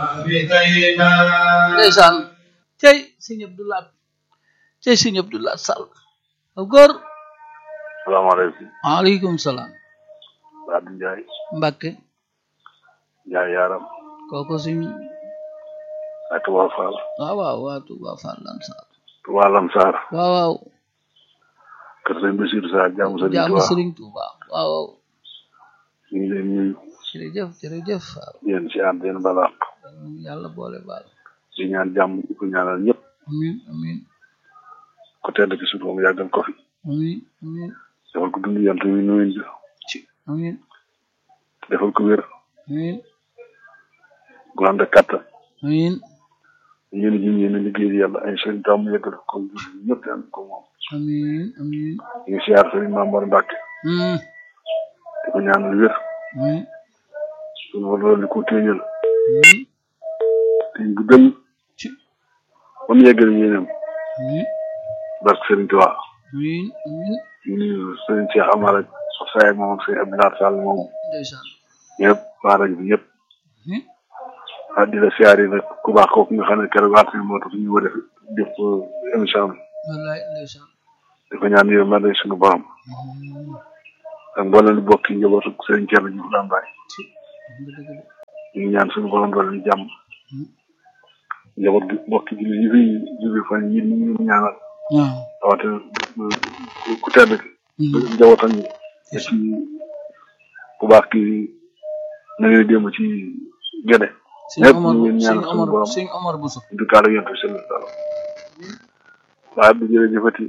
ndeysaan cey sëñ Abdoulaat cey sëñ Abdoulaat Sall aw góor salaamaaleykum waaleykum salaam Abdou Ndiaye Mbàkke Ndiaye yaaram kooku suñ ak Touba Fall waaw waaw waa Touba Fall Lansar Touba Lamsar waaw waaw kër sëñ Bachir Sarr jaamu sëñ jaamu Touba Sëriñ Touba waaw waaw ñu ngi leen nuyu jërëjëf jërëjëf waaw yéen si ànd yéen balaax yàlla boole baal di ñaan jàmm di ko ñaanal ñëpp amin amin ko tedd ki suñu moom yàggal ko fi amin amin defal ko dund yant wi nuyu bi ci amin defal ko wér amin gu ànd ak kàttan amin yéen ji yéen a liggéey yàlla ay sëñ tam yëggal ko ñëpp ànd ko moom amin amin ñu ngi siyaar sëñ Mamor Mbàkke Hmm, di ko ñaanal wér amin suñu war loolu ko téeñal amin téeñ bu dëng ci ba mu yeggal yéenam amin barke sëriñ Tuubaa amin amin ñu nuyu sëriñ Cheikh Amar ak Saay ak moom ak sëñ Abdoulaye Sall moom ndeysaan ñëpp waa rajo bi ñëpp amin ah di la siyaare nag ku baax kooku nga xam ne keroog waat moo tax ñu war a def def émission bi wallaay ndeysaan di ko ñaan yow man suñu borom Hmm, ak mboolem lu bokk ci njabootu sëriñ Thierno Diouf Lambaye ci dëgg dëgg ñu ngi ñaan suñu borom doole ñu jàmm Hmm. njaboot gi bokk ci yi fi jóge fan yi ñu ngi ñaanal waaw rawatina ku ku tedd ki Hmm, njabootam ñi te ci ku baax ki na ngay démb ci gene sëñ ñëpp Omar ñu ngi sëñ ñaan suñu Omar borom sëñ Omar Bousso du kaala yonent bi sallallahu alayhi wa sallam waaye bi jërëjëfati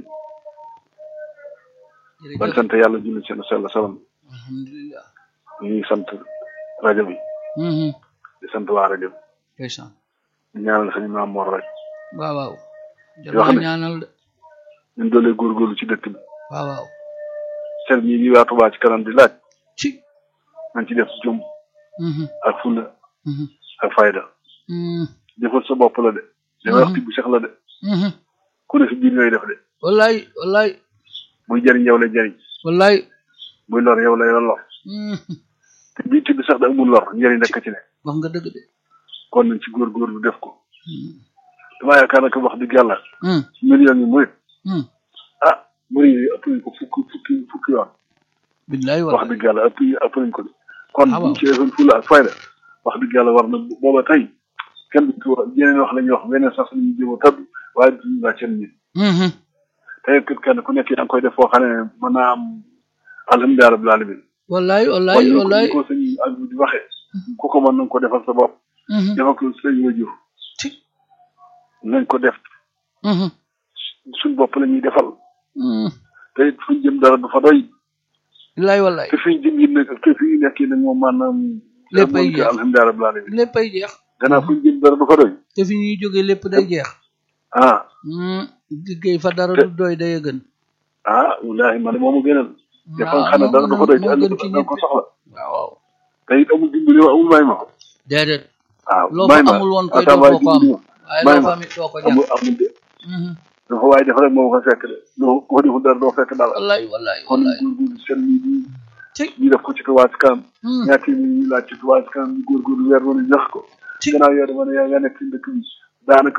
ban jërëjëf sant yàlla julli seen sell salam alhamdulilah ñu ngi sant rajo bi Mhm, di sant waa rajo bi ndeysaan di ñaanal sañu maam Mor rek waaw waaw jar Yoo xam na ne- ñaanal de ñun doolee góorgóorlu ci dëkk bi waaw waaw sel ñi ñi waa Touba ci kanam di laaj ci nañ ci def jom Mhm, ak fulla mhm, ak fayda mhm, defal sa bopp la de li may wax ti bu sex la de mhm. ku ne si biir ngay def de wallaay wallaay buy jëriñ yow la jëriñ wallaay buy lor yow la yow lor Mhm, te bii ti bi sax da amul lor njëriñ rekk ci ne wax nga dëgg de kon nañ ci góorgóorlu def ko Mhm, damaa yaakaar nag wax dëgg yàlla mhm, millions yi muy mhm. ah muy ëpp nañ ko fukki fukki fukki yoon billaay wax wallaay dëgg yàlla ëpp ëpp nañ ko de kon Ah, waaw. buñ ci defoon fulla ak fayda wax dëgg yàlla war na booba tey kenn du ci wax yeneen wax la ñuy wax beneen sax lañuy jéem a tabb waaye duñu laa seen nit Mhm, tey kër kenn ku nekk yaa ngi koy def foo xam ne mën naa am alhamdulilah rabbil alamin wallaay kon wallaay ni ko wallaay ni ko sëñ ak di waxee ku ko mën nañ ko defal sa bopp Mhm, defal ko sëñ wajur ci nañ ko def Mhm, suñ bopp la ñuy defal mhm. te it fuñ jëm dara du fa doy billaay wallaay te fiñ jëm yi nag te fi ñu nekk yi nag moom maanaam Léppay jeex. alhamdulilah rabbil alamin léppay jeex gannaaw fuñ jëm dara du fa doy te fi ñuy jógee lépp day jeex ah Hmm, liggéey fa dara du doy day gën ah wallaahi man moomu gënal te fa waaw nga xam ne dara du fa doy te moo ëllëg gën ci da nga ko ñëpp soxla waaw waaw te it amul dimbali ma amul may ma déedéet waaw loo may fa ma amul woon koy attends doo waaye ko am dimbali ma waaye may loo ma. fa amit doo ko ñàkk amul amul de Mhm, dafa waaye def rek moo ko fekk de doo ko deful dara doo fekk dara wallaay wallaay kon wallaay góorgóorlu seen lii nii ci ñu def ko ci Touba ci kanam Hmm, ñaata yi ñu laaj ci Touba ci kanam ñu góorgóorlu weer wala jox ko ci gannaaw yow dama ne yaa nga nekk ci dëkk bi daanaka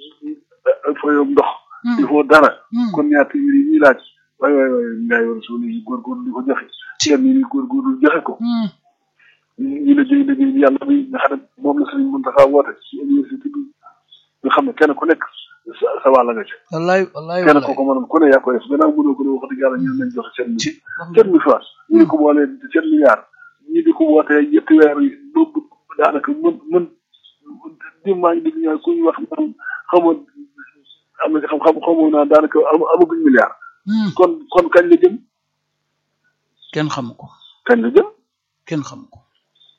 fa yow ndox Hmm, il faut dara hmm. kon ñaata yi ñuy laaj waay waay waay ngay war suul yi góorgóorlu di ko joxe seen yi góorgóorlu joxe ko Hmm, ñu la jëy liggéey bi yàlla bi nga xam ne moom la Sëriñ Muntaxa woote ci université bi nga xam ne kenn ku nekk sa sa wàll nga ci wallaay wallaay kenn ku wallaay ko mënoon ku ne yaa koy def gannaaw mënoo ko ne wax dëgg yàlla ñu nañ joxe seen ci wax nga sept mille francs ñi di ko boolee sept milliards ñi di ko wootee ñetti weer yi boobu daanaka mën mën di maa ngi dégg ñaa ku ñu wax naan xamoon am na xam-xam xamoon naa daanaka am- amaguñ milliard Hmm, kon kon kañ la jëm kenn xamu ko kañ la jëm kenn xamu ko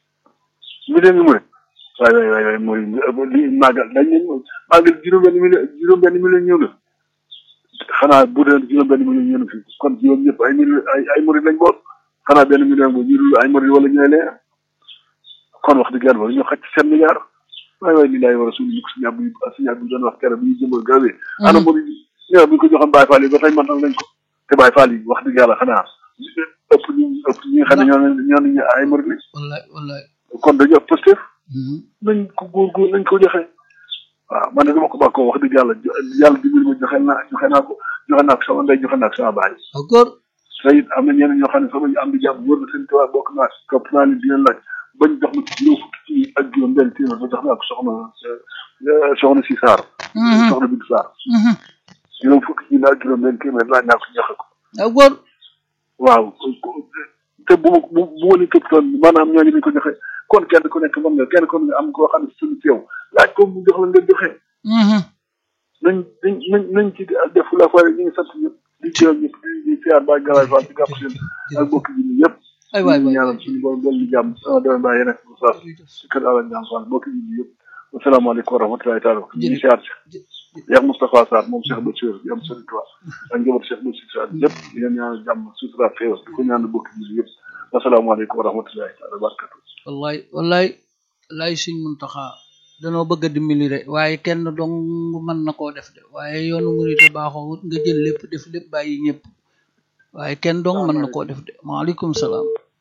mi dee ngi mu ne waay waay waay waay mooy li màggal dañ ne màggal juróom-benn million juróom-benn million ñëw na xanaa bu dee juróom-benn million ñëw na fi kon juróom ñëpp ay million ay ay murid lañ boot xanaa benn million boobu ñu dul ay murid wala ñooy lee kon wax dëgg yàlla war ñu xaj ci seen milliard waay waay li laay war a suñu ñu ko suñu àbb suñu àbb doon wax keroog bi ñu jëmal gawe ana murid yi ñoo bi ñu ko joxoon Baye Fall yi ba tey mantal nañ ko te Baye Fall yi wax dëgg yàlla xanaa ëpp ñu ëpp ñi nga xam ne ñoo ne ñoo ne ay murid lañ wallaay wallaay kon dañu ëpp Pastef nañ ko góorgóor nañ ko joxe waaw man de dama ko bàkkoo wax dëgg yàlla yàlla dimbali ma joxe naa joxe naa ko joxe naa ko sama ndey joxe naa ko sama baay waaw góor te it am na ñeneen ñoo xam ne sama ñu am di jàmm wóor na seen tubaab bokk naa si topp naa leen dina laaj bañ jox ma ci juróom fukki ci ak juróom benn téeméer ba jox naa ko soxna soxna si Sarr soxna Bintu Sarr juróom fukki ci ak juróom benn téeméer laaj naa ko joxe ko waaw góor waaw te bu ma bu bu ma leen këpp toon maanaam ñooñu dañ ko joxe kon kenn ku nekk mën nga kenn ku nekk am koo xam ne suñu teew laaj ko mu jox la nga joxe nañ nañ nañ nañ ci def la fa ñu ngi sant ñëpp di teew ñëpp di di siyaar ba galaay fa di gàpp seen ak bokk yi ñëpp ay waay waay ñaanal suñu borom dolli jàmm sama doom baa yeneen ko saas si kër Alla Ñaan Fall bokk yi yëpp asalaamaaleykum wa rahmatulahi taala ñu ngi siyaar si Cheikh Moustapha Sarr moom Cheikh Bachir bi am sëriñ Tuubaa ak njaboot Cheikh Bachir Sarr yëpp di leen ñaanal jàmm sutura xéewal di ko ñaanal bokk yi yëpp asalaamaaleykum wa rahmatulahi taala barakatu wallaay wallaay wallaay suñ muntaxa danoo bëgg a dimbali de waaye kenn dong mën na koo def de waaye yoonu murit baaxoo wut nga jël lépp def lépp bàyyi ñëpp waaye kenn dong mën na koo def de maaleykum salaam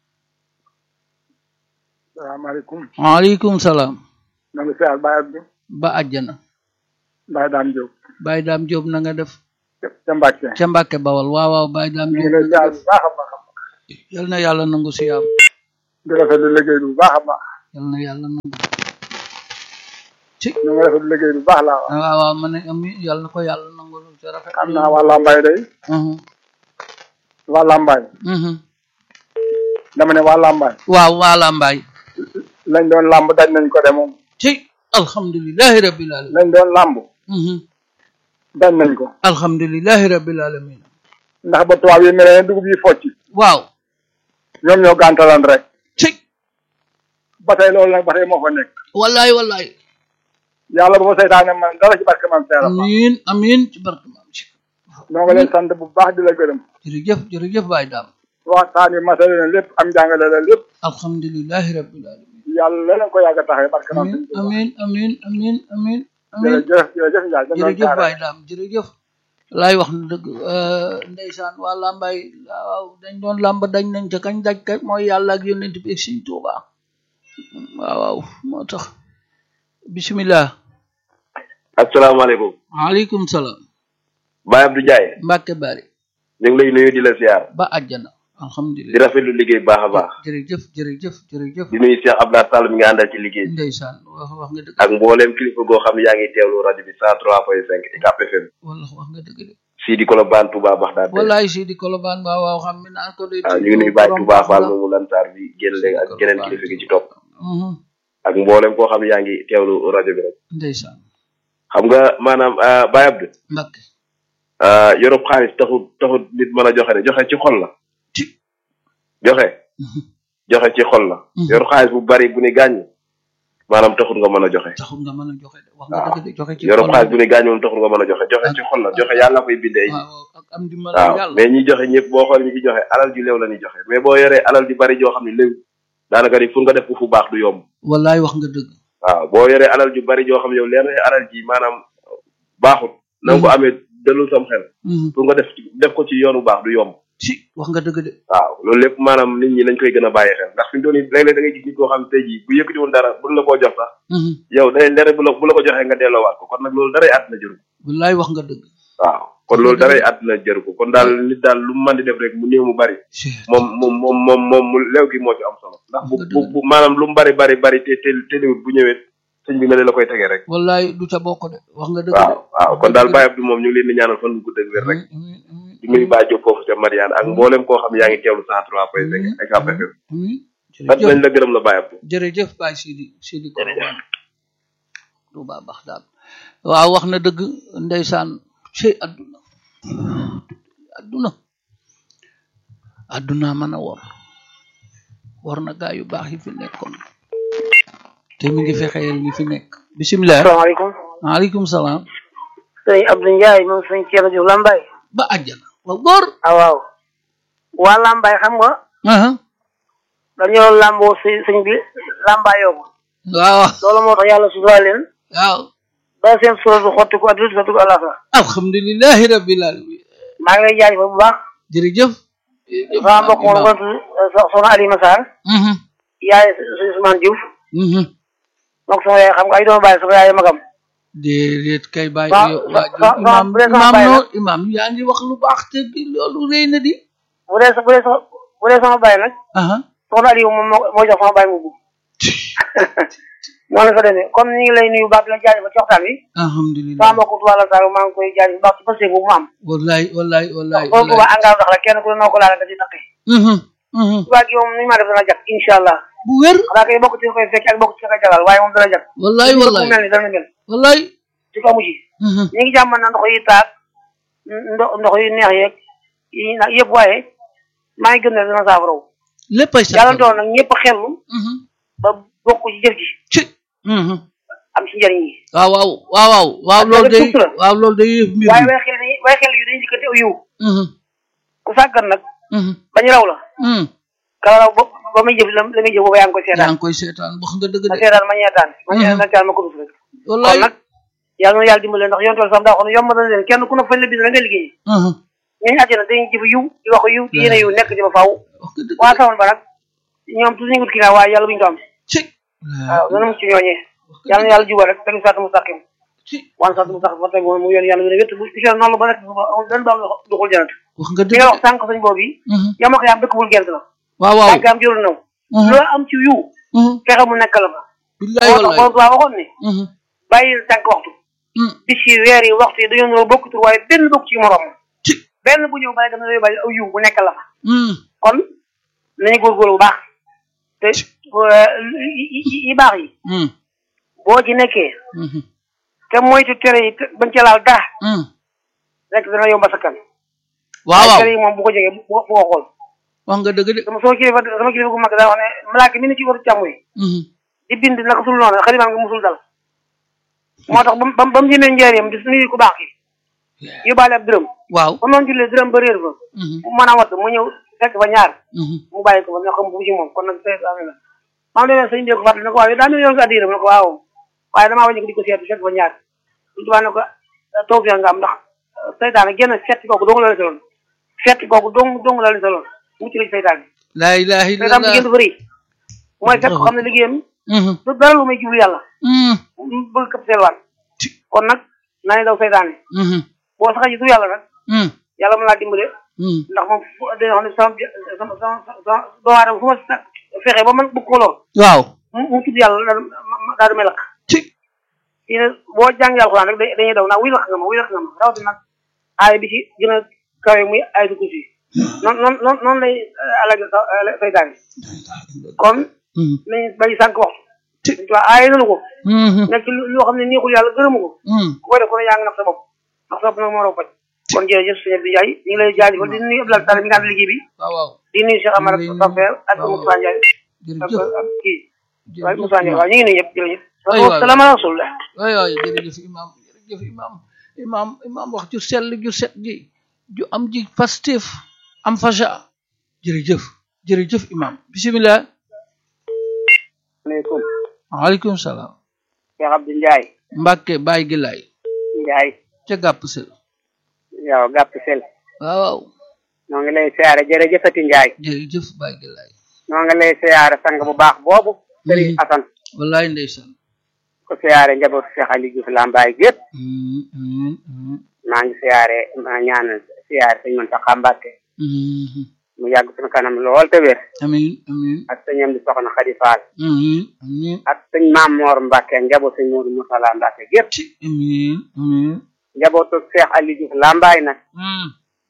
salaamaaleykum maaleykum salaam na nga siyaar Baye Abdou ba àjjana Baye Dame Diop Baye Daam Jóob na nga def ca Mbàkke ca Mbàkke Bawal waaw waaw Baye Daam ñu ngi Jóob lay siyaar bu baax a baax a baax yal na yàlla nangu siyaam di rafetlu liggéey bu baax a baax yal na yàlla nangu ci ñu ngi rafetlu liggéey bu baax laa wax waaw waaw ma ne ami yal na ko yàlla nangu lu ci rafet xam naa waa Lambaye day Mhm, waa Lambaye mhm. dama ne waa Lambaye waaw waa Lambaay lañ doon làmb daj nañ ko de moom ci alhamdulilahi rabbil alamin lañ doon làmb Mhm. daj nañ ko alhamdulilahi rabbil alamin ndax ba tubaab yi mel ne dugub yi focc waaw ñoom ñoo gàntalan rek ci ba tey loolu nag ba tey moo fa nekk wallaay wallaay yàlla bu ma seytaane man dara ci barke man seera fa amin amin ci barke maam ci ñoo ngi leen sant bu baax di la gërëm jërëjëf jërëjëf Baye Daam waxtaan yi masale na lépp am jàngale la lépp alhamdulilahi rabbil alamin yàlla leen ko yàgg a taxee barke man amin amin amin amin amin amin jërëjëf jërëjëf Ndiaye dañ doon jërëjëf jaaree. Baye Daam jërëjëf laay wax na dëgg ndeysaan waa làmbaay waaw dañ doon làmb dañ nañ ca kañ daj ka mooy yàlla ak yonent bi ak Sëñ Tuubaa waaw waaw moo tax bismillah asalaamaaleykum waaleykum salaam Baye Abdou Ndiaye Mbàkke bari ñu ngi lay nuyu di la siyaar ba àjjana di alhamdulilah rafetlu liggéey bu baax a baax jërëjëf jërëjëf jërëjëf di nuyu Cheikh Abdoulaye Sall mi nga àndal ci liggéey bi ndeysaan wax wax nga dëgg ak mbooleem kilifa goo xam ne yaa ngi teewlu rajo bi 103.5 UCAB FM wala wax nga dëgg de fii di Colobane Touba Baxdaad wallaay si di kolobaan waaw waaw xam mi naan ko de waaw ñu ngi nuyu Baye Touba Fall moomu lantaar bi génn léegi ak geneen kilifa gi ci topp Mhm, ak mbooleem koo xam ne yaa ngi teewlu rajo bi rek ndeysaan xam nga maanaam ah, Baye Abdou Mbàkke ah, yorub xaalis taxut taxut nit mën a joxe de joxe ci xol la ci joxe Mhm, joxe ci xol la Mhm. yor xaalis bu bari bu ni gàññ maanaam taxut nga mën a joxe taxul nga mën a joxe de wax nga waaw dëgg de joxe ci yorub xol xaalis bu ni gàññ moom taxut nga mën a joxe joxe ci xol la joxe yàlla koy bindee waaw waaw, ak am dimbal waaw yàlla mais ñi joxe ñëpp boo xool ñi ci joxe alal ju léew la ñuy joxe mais boo yoree alal ju bari joo xam ne léew daanaka ni pour nga def ko fu baax du yomb wallaay wax nga dëgg waaw boo yoree alal ju bari joo xam ne yow leer na alal ji maanaam baaxut na nga ko amee dalul sam xel Mhm, pour nga def ci- def ko ci yoonu baax du yomb ci wax nga dëgg de waaw loolu lépp maanaam nit ñi lañ koy gën a bàyyi xel ndax fi mu toll nii léeg-léeg da ngay gis nit koo xam ne tey jii bu yëkkati woon dara buñ la koo jox sax Mhm, yow day leer bu la bu la ko joxee nga delloowaat ko kon nag loolu daray àdduna jëru ko wallaay wax nga dëgg waaw kon loolu daray àdduna jëru ko kon daal nit daal lu mu mën di def rek mu néew mu bari Ci- moom moom moom moom moom mu leew gi moo ci am solo ndax bu bu bu maanaam lu mu bari bari bari te te teliwut bu ñëwee sëñ bi nga la koy tegee rek wallaay du ca bokk de wax nga dëgg de waaw waaw kon daal Baye Abdou moom ñu ngi leen di ñaanal fan bu gudd ak wér rek Amiin, amiin, di nuyu Baye Diop foofu ca Mariane ak mboolem koo xam ne yaa ngi teewlu 103.5 UCAB FM amiin. sant jërëjëf nañ la gërëm la Baye Abdou jërëjëf Baye Sidi Sidi Kolobaan Tuuba Baxdaad waaw wax na dëgg ndeysaan ci àdduna àdduna àdduna mën a wor war na gaa yu baax yi fi nekkoon te mi ngi fexeel ñi fi nekk bisimilah asalaamaaleykum maaleykum salaam sëñ Abdou Ndiaye moom sëñ Thierno Diouf Lambaye ba àjjana waaw góor ah waaw waa Lambaye xam nga aha dañoo lamboo si sëñ bi lambaayoo ko waaw loolu moo tax yàlla sutura leen waaw ba seen suratu xotti ko adduna suratu alaxira alhamdulilahi rabbil alamin maa ngi lay jaajëfal bu baax jërëjëf sama mbokk moom ko tudd soxna Alima Sarr Mhm, yaay sëñ Ousmane Diouf mhm. moom sama yaay xam nga ay doomu bàyyi sama yaay magam déedéet kay bàyyi Waaw, yow waaw, waajur waaw, imaam bu dee sama imaam bàyyi noo imaam yaa ngi wax lu baax te bi loolu rëy na di bu dee sa bu dee sama bu dee sama bàyyi nag aha soxna Aliou moom moo moo jox sama bàyyi mu noonu la fa demee comme ñu ngi lay nuyu baax di la jaajëfal ci waxtaan wi alhamdulilah sama mbokku tubaab la Sall maa ngi koy jaajëfal baax ci passé bu mu am wallaay wallaay wallaay boobu ba engrais dox la kenn ku ne noo ko laal nga ci taqe mhm mhm tubaab gi moom ni ma def dana jag incha allah bu wér xanaa kay bokk ci koy fekk ak bokk ci koy jagal waaye moom dana jag wallaay bu wallaay mel ni dana mel wallaay ci ko amu ci mhm ñu ngi jàmmal na ndox yi taag ndox ndox yu neex yeeg yi nag yëpp waaye maa ngi gëm ne dana saafaraw léppay sax yàlla doon nag ñëpp xellu mhm ba bokk ci jëf ji ci mhm am ci njëriñ yi waaw waaw waaw waaw waaw Ak loolu nag day sutura. waaw loolu day yëf mbir waaye mi way xel yi way xel yu dañuy dikkante aw yiw mhm ku sàggan nag mhm bañ raw la mhm kala raw ba ba muy jëf la la muy jëf booba yaa ngi koy yaa seetaan ngi koy seetaan wax nga dëgg ma de seetaan ma ñeetaan ma ñeetaan ma seetaan ma ko dus rek wallaay kon nag yàlla na yàlla dimbale ndax yoon tool sax daa wax ne yomb na leen kenn ku ne fañ la bis la nga liggéey mhm ñooñu àjjana dañuy jëf yiw di wax yiw di yéene yiw nekk ci ba faaw wax nga dëgg waa de sawoon ba nag ñoom toujours ñu ngi kii waaye yàlla buñu ko am ci waaw dana mucc ñooñee yàlla na yàlla jubal rek tegu saat mustaqim ci wan saat mustaqim fa tegu mu yoon yàlla gën a wétt bu ci noonu la ba nekk amul benn baam duxul janat wax nga li dëgg nga de wax sànq sañ boobu yi mhm yama ko yaam dëkk bul gent la waaw waaw tànk am jurul naw mhm loo am ci yiw mhm fexe mu nekk la fa billaay moo tax wallaay boobu waa waxoon ne mhm bàyyi tànk waxtu mhm bis yi weer yi waxtu yi dañoo ñëw bokkutul waaye benn bokk ci morom ci benn bu ñëw bàyyi dama lay bàyyi aw yiw bu nekk la fa mhm kon nañu góorgóorlu bu baax te yi yi- yi baax yi mhm boo ci nekkee mhm te moytu tere yi te bañ ca laal dara mhm rek dana yomba sa kan waaw waaw tere yi moom bu ko jegee bu bu ko xool wax nga dëgg de sama sama kilifa sama kilifa gu mag daa wax ne malaaka mi ne ci waru càmm yi mhm di bind naka sul noonu xalimaam nga musul dal moo tax ba mu ba mu ba mu jëmee njëriñam di nuyu ku baax ki yóbbaale ab dërëm waaw ba noonu jullee dërëm ba réer fa mhm mu mën a watt mu ñëw fekk fa ñaar mhm mu bàyyi ko fa ne xam bu ci moom kon nag say amee la maa ngi demee sëñ bi ko fàttali ne ko waaw yow daa mel yow sa addiram ne ko waaw waaye damaa wàññi ko di ko seetu fekk fa ñaar suñu tubaab ne ko taw fi nga am ndax saytaane génn setti kooku dong la la soloon setti kooku dong dong la la soloon mucc la ci saytaan bi laa ilaaha saytaan bi illallah génn dafa rëy mooy fekk ko xam ne liggéeyam mhm du dara lu may jublu yàlla mhm mu bëgg këpp seelwaan kon nag naa daw saytaane mhm boo saxee ci tur yàlla nag mhm yàlla mën laa dimbale mhm ndax moom fu dina xam ne sama sama sama sama doomu aadama fu ma sa fexe ba man bëgg ko lool waaw mu mu tudd yàlla daal ma daal di may lakk ci fii ne boo jàngee alxuraan rek dañuy daw naa wuy lakk nga ma wuy lakk nga ma rawatina nag aaya bi ci gën a kawe muy ayatul kursi noonu noonu noonu noonu lay alal saytaan yi kon mhm nañu bàyyi sànq waxtu dañ tuwaa aaya nanu ko mhm nekk ci loo xam ne neexul yàlla gërëmu ko mhm ku koy def ko ne yaa ngi nax sa bopp ndax sa bopp nag moo raw faj kon jërëjëf sëñ Abdou Ndiaye ñu ngi lay jaajëfal di nuyu Abdoulaye Tall mi nga ànd liggéey bi waaw waaw di nuyu Cheikh Amar ak Ñu ngi lay Safer ak waaw. Moussa Ndiaye ak jërëjëf ak kii waaye jërëjëf Moussa Ndiaye waaw ñu ngi nuyu ñëpp jërëjëf Ay waay. salaam ala rasulillah waay waay jërëjëf imam jërëjëf imam imam imam wax ju sell ju set ji ju am ji pastif am faja jërëjëf jërëjëf imam bisimilah aleykum waaleykum salaam Cheikh Abdou Ndiaye mbàkke bàyyi gi laay Ndiaye ca gàpp sel yow gàpp sel waaw waaw ñoo ngi lay siyaare jërëjëfati Ndiaye jërëjëf bàyyi gi laay ñoo ngi lay siyaare sang bu baax boobu Serigne Mhm. Assane wallaay ndeysaan ko siyaare njabootu Cheikh Ali Diouf Lambaye gépp Mhm, mhm, mhm, maa ngi siyaare maa ñaanal siyaare sëñ Mountakha Mbacké mhm. mu yàgg suñu kanam lool te wér amin amin ak sëñam di soxna Khady Fall amin amin ak sëñ Maam Mor Mbacké njabootu sëñ Modou Moussala Mbacké gépp ci amin amin njabootu Cheikh Ali Diouf Lambaye nag Mhm.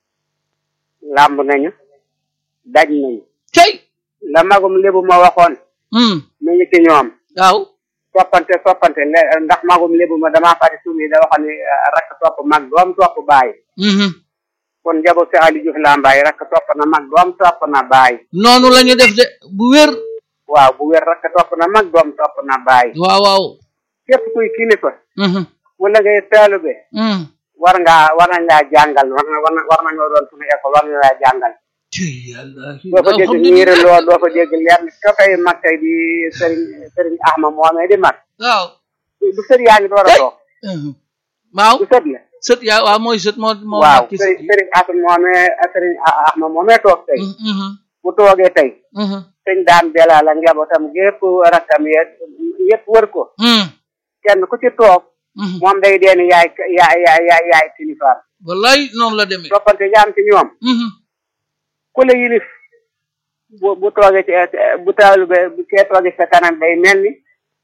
làmb nañu daj nañu cey la magum lébu ma waxoon Mhm. mi ngi ci ñoom waaw soppante soppante le- ndax magum lébu ma damaa fàtte suuf yi da waxoon ne eh, rakk topp mag doom topp baay Mhm. kon njaboot si Ali Diouf Lambaye rakk topp na mag doom topp na baay noonu la ñu def de bu wér waaw bu wér rakk topp na mag doom topp na baay waaw waaw képp kuy kilifa Mhm. wala ngay taalube Mhm. war ngaa war nañ laa jàngal war na war na war nañoo doon suñu école war nañ laa jàngal ci yàlla doo fa dégg niire loo doo fa dégg leer ka fay mag tey di sëriñ sëriñ Ahma moomee di mag waaw du sët yaa ngi door a toog Mhm. waaw du sët la sët yaa waaw mooy sët moo moo waaw mag ci sëriñ sët yi sëriñ Assane moomee sëriñ Ahma moomee toog tey Mhm, mhm, bu toogee tey mhm. sëñ daan belal ak njabootam gépp rakkam yeeg yëpp wër ko Hmm. kenn ku ci toog Mhm. moom day deen yaay yaay yaay yaay yaay kilifaam wallaay noonu la demee toppante jaam ci ñoom Mhm. ku la yilif bu bu toogee ci bu taalu be bu kee toogee sa kanam day mel ni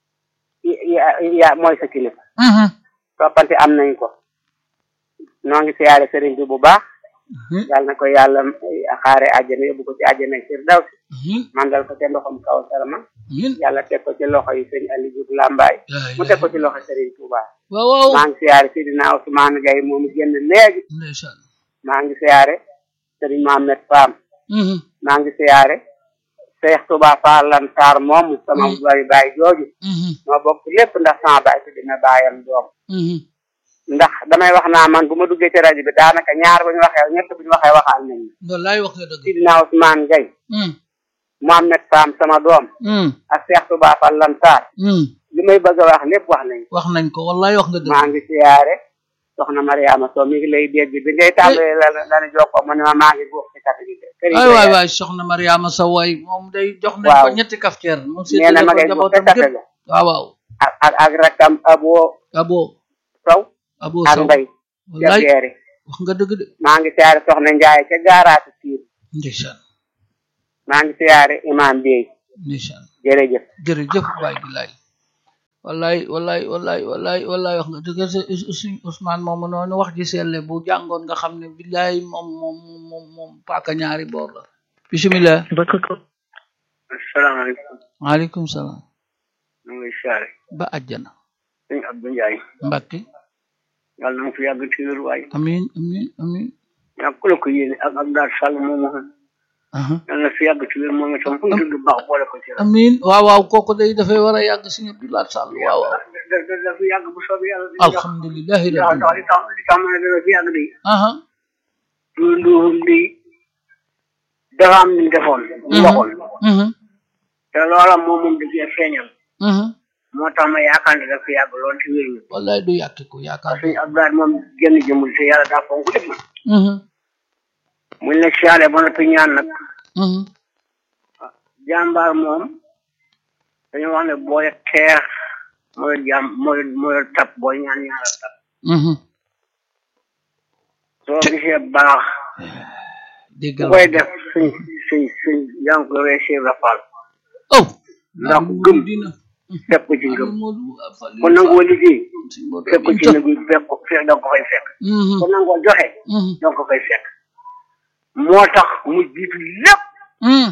ya ya mooy sa kilifa Mhm. toppante am nañ ko noo ngi siyaare sëriñ bi bu baax Mhm. yàlla na ko yàlla xaare àjjana yóbbu ko ci àjjana firdawsi Mhm. mandal ko ca ndoxam kaw sarama Amiin. yàlla teg ko ci loxo yi sëñ Aliou Diouf Lambaay Yaa mu teg ko ci loxo Serigne Touba waaw waaw maa ngi siyaare Sidina Ousmane Gaye moomu génn léegi ndeysaan maa ngi siyaare Serigne Mohamed Fam Mhm. maa ngi siyaare Cheikh Touba Fall Lansar moomu sama Mm. bari baay jooju Mhm. moo bokk lépp ndax sama baay si dina baayam doom Mhm. ndax damay wax naa man bu ma duggee ci rajo bi daanaka ñaar bu ñu waxee ñett bu ñu waxee waxaal nañ ma wallaay wax nga dëgg Sidina Ousmane Gaye Mhm. Mohamed Fam sama doom Mhm. ak Cheikh Touba Fall Lansar Mhm. li may bëgg a wax lépp wax nañ wax nañ ko wallaay wax nga dëgg maa ngi siyaare soxna Mariama Sow mi ngi lay dégg bi ngay tàmbalee la la la jokkoo mu ne ma maa ngi góob ci kàtt gi kër yi ay waay waay soxna Mariama sa waay moom day jox nañ Waaw. ko ñetti kafteer mu nee na ma ngay góob ca njabootam kàtt gépp ga waaw waaw ak ak ak rakkam abo abo Sow abo ak saw mbay ca wallaay geeri wax nga dëgg de maa ngi siyaare soxna Njaay ca gaaraatu siir ndeysaan maa ngi siyaare imam Bey ndeysaan jërëjëf jërëjëf waay billaay wallaay wallaay wallaay wallaay wallaay wax nga dëgg sa suñ Ousmane moomu noonu wax ji selle bu jàngoon nga xam ne billaay moom moom moom moom paaka ñaari boor la bismillah asalaamaaleykum waaleykum salaam ñu ngi siyaare ba àjjana sëñ Abdou Ndiaye Mbàkke yàlla na nga fi yàgg ci wér waay amin amin amin ñaa ku la ko yéene ak ak daal sàll moomu aha yàlla na fi yàgg ci wér moom itam fu ñu tudd baax boole ko ci rek amin waaw waaw kooku day dafay war a yàgg si Abdoulaye Sall waaw waaw da da da fi yàgg bu soobee yàlla alhamdulilahi ndax rabbil ndax li tax li tax ma ne dana fi yàgg de aha lu lu li dafa am ni defoon lu waxoon mhm te loola moom moom da cee feeñal mhm moo tax ma yaakaar ne dafa yàgg lool te wér ñu wallaay du yàkki ko yaakaar suñu Abdoulaye moom génn jëmul te yàlla daa fonk lépp mhm muñ la siyaale ba noppi ñaan nag mhm jàmbaar moom dañoo wax ne booy xeex mooy jàmm mooy mooy tab booy ñaan ñaara tab mhm soo gisee baax déggal ku koy def suñ suñ suñ yaa ngi koy weesee rafal oh ndax gëm dina fekk ko ci ngëm Modou Afal ku nangoo liggéey Sëñ Modou fekk ko ci Aminta. nëgu fekk ko fekk da nga ko fay fekk mhm ku nangoo joxe mhm da nga ko fay fekk moo tax mu jiitu lépp mhm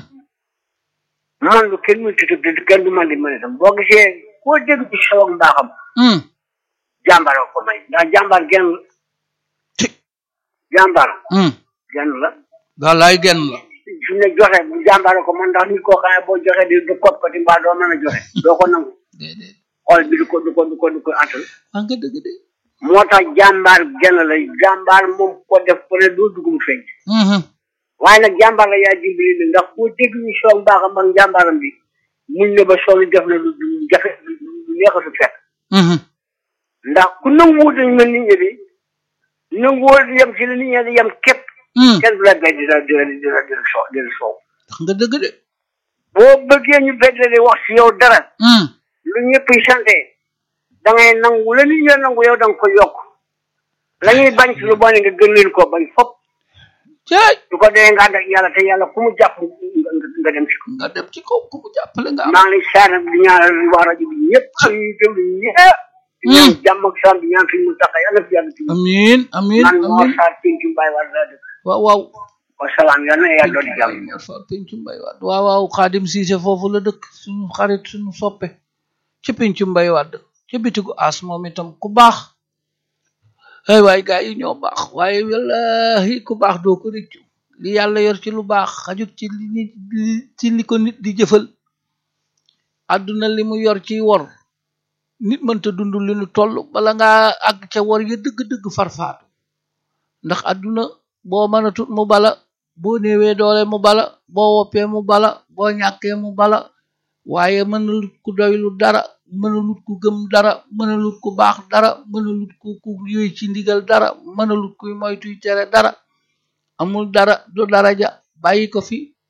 man lu kenn mu tudd te kenn du man di mën itam boo gisee koo dégg ci xew ak mbaaxam mhm jàmbaar a ko may ndax jàmbaar genn la ci jàmbaar mhm genn la wallaay genn la su ne joxe bu jàmbaar a ko man ndax nit koo xam ne boo joxe di du kot koti mbaa doo mën a joxe doo ko nangu déedéet xol bi du ko du ko du ko du ko attal wax nga dëgg de moo tax jàmbaar genn la jàmbaar moom ko def ko ne doo dugg mu feeñ mhm waaye nag jàmbaar la yaa dimbali ni ndax boo dégg ñu soog mbaaxam ak jàmbaaram bi muñ ne ba soog def na lu lu jafe lu neexatu fekk mhm ndax ku nanguwut dañ mel nit ñi bi nanguwut yem ci li nit ñi di yem képp mhm kenn du la bay di la di la di la di la soo di la soow wax nga dëgg de boo bëggee ñu bedd di wax ci yow dara mhm lu ñëpp yi sante da ngay nangu la nit ñi nangu yow da nga ko yokk la ñuy bañ ci lu bon nga gën leen koo bañ fop caay su ko dee nga ànd ak yàlla te yàlla ku mu jàpp nga nga dem ci ko nga dem ci kaw ku mu jàppale nga am maa ngi lay saana di ñaanal waa rajo bi ñëpp ak ñuy déglu ñëpp di ñaan jàmm ak salaam di ñaan suñu mu tax yàlla fi yàlla ci amin amin man moo amin saar pencu mbaay war laa dëkk waaw waaw wa salaam yàlla na yàlla doon jàmm Mor Fall pencu mbay waat waaw waaw xaadim siise foofu la dëkk suñu xarit suñu soppe ci pencu mbay waat ci bitigu as moom itam ku baax ay waay gaa yi ñoo baax waaye wallahi ku baax doo ko rëccu li yàlla yor ci lu baax xajut ci li nit li- ci li ko nit di jëfal àdduna li mu yor ci wor nit mënta dund li nu toll bala ngaa àgg ca wor ya dëgg-dëgg farfaatu ndax àdduna boo mënatut mu bala boo néewee doole mu bala boo woppee mu bala boo ñàkkee mu bala waaye mënalut ku doylu dara mënalut ku gëm dara mënalut ku baax dara mënalut ku ku yooy ci ndigal dara mënalut kuy moytuy tere dara amul dara du daraja bàyyi ko fi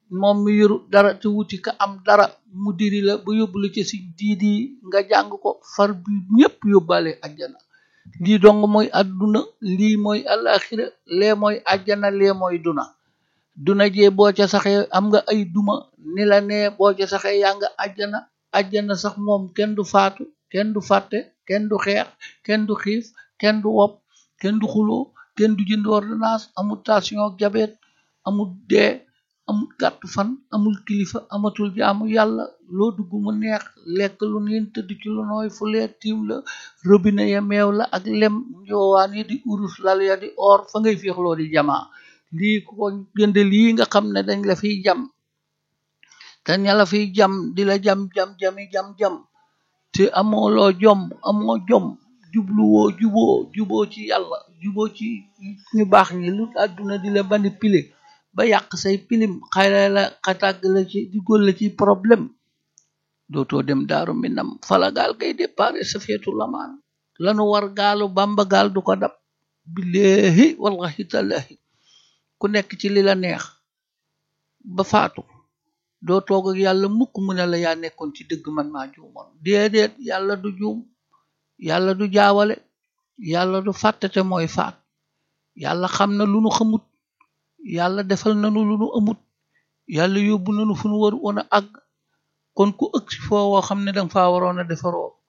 moom mi yoru dara te wuti ka am dara mu diri la ba yóbbu la ci si diidi nga jàng ko far bi ñépp yóbbaale ajjana lii dong mooy adduna lii mooy alaxira lee mooy ajjana lee mooy duna duna jee boo ca saxee am nga ay duma ni la nee boo ca saxee yaa nga ajjana ajjana sax moom kenn du faatu kenn du fàtte kenn du xeex kenn du xiif kenn du wopp kenn du xuloo kenn du jënd ordonnance amul tension ak diabète amul dee amul gàtt fan amul kilifa amatul jaamu yàlla loo dugg mu neex lekk lu niin tëdd ci lu nooy fu leer tiim la robinet ya meew la ak lem njoowaan yi di urus lal ya di or fa ngay féexloo di jamaa lii ku ko jënd lii nga xam ne dañ la fiy jam te ña la fiy jam di la jam jam jami jam jam te amoo loo jom amoo jom jubluwoo juboo juboo ci yàlla juboo ci ñu baax ñi lu àdduna di la manipuler ba yàq say pilim xayla la xatàgg la ci di góol la ci problème dootoo dem daaru minam fala gaal kay déparé sa feetu lamaan lanu war gaalu bamba gaal du ko dab billahi wallahi tallahi ku nekk ci li la neex ba faatu doo toog ak yàlla mukk mu ne la yaa nekkoon ci dëgg man maa juumoon déedéet yàlla du juum yàlla du jaawale yàlla du fàttate mooy faat yàlla xam na lu nu xamut yàlla defal nanu lu nu amut yàlla yóbbu nanu fu nu war woon a àgg kon ku ëgg si foo woo xam ne danga faa waroon a defaroo